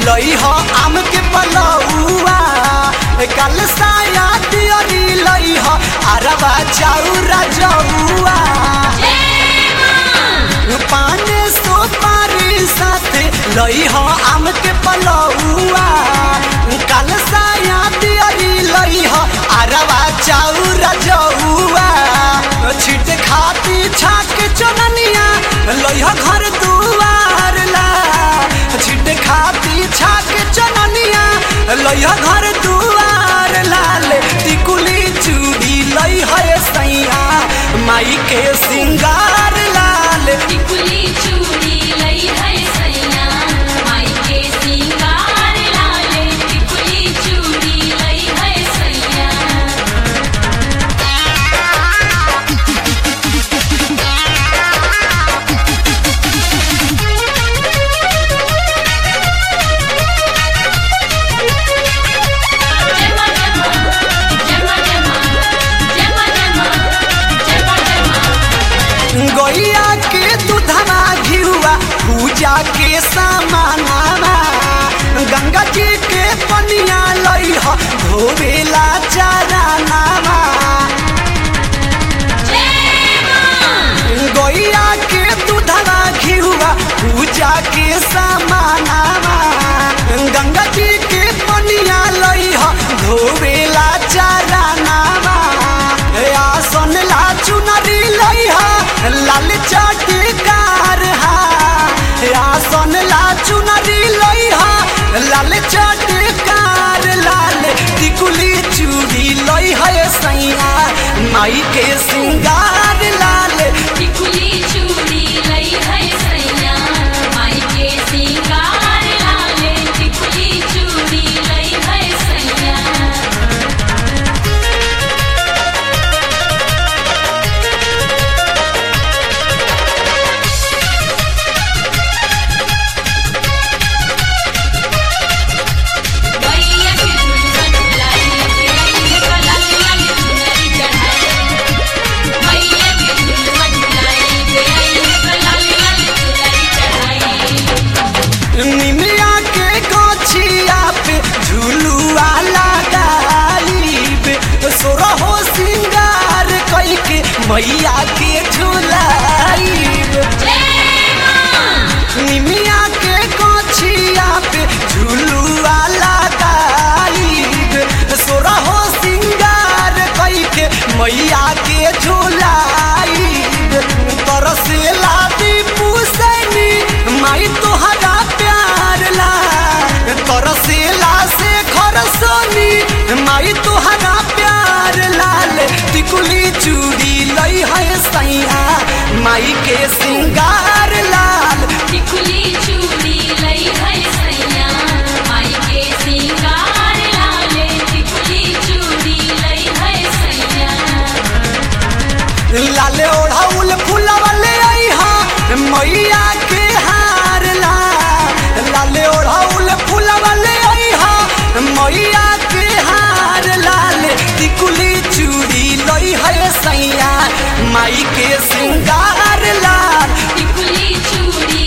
लई ह आम के पलौआ कल साया दियरी लई ह अरबा चाउरा जौआ पाने सुपारी साथे लई ह आम के पलौआ कल साया दियरी लई ह अरबा चाउरा जौआ छिट खाती छाक चननिया लई ह घर दुआर ला छिट खाती छाक चननिया लई ह घर दुआर लाल टिकुली चूड़ी लई है सैया माई के सिंगार लाल टिकुली चूड़ी लई है सैया माई के सिंगार लाले टिकुली चूड़ी लई है सैया जमा जमा जमा जमा जमा जमा जमा जमा गैया के दूधवा घिरुआ पूजा के सामानावा गंगा जी के पनिया लई ह धोवेला चारानावा गैया के दूधवा घिरुआ पूजा के सामानावा गंगा जी के पनिया लई ह धोवेला चारानावा आसन ला चुनरी लई ह लाल चटकार हा आसन ला चुनरी लई ह लाल चटकार लाल टिकुली चूड़ी लई है सैया माई के सिंगार लाल टिकुली चूड़ी लई है सैया माई के सिंगार लाले टिकुली चूड़ी लई है सैया भैया के झुलवा झुलाई तेरी कलाल लाल चुनरी चढ़ाई भैया के झुलवा झुलाई तेरी कलाल लाल चुनरी चढ़ाई निमिया के गोछिया पे झुलुआ लगाईब सोरहो सिंगार कई के मैया के झुलाईब निमिया के गोछिया पे झुलुआ लगाईब सोरहो सिंगार कई के मैया के झुलाईब तरसेला दीपू सैनी माई तोहरा प्यार ला तरसेला से घर सोनी माई तोहरा प्यार लाल टिकुली चूड़ी लई है सैया माई के सिंगार लाल टिकुली चूड़ी लई है सैया माई के सिंगार लाले टिकुली चूड़ी लई है सैया लाले ओढ़ाउल फुलवले आई हा मैया के हार ला लाले ओढ़ाउल फुलवले आई हा मैया के हार लाल टिकुली चूड़ी लई है सैया माई के सिंगार लाल टिकुली चूड़ी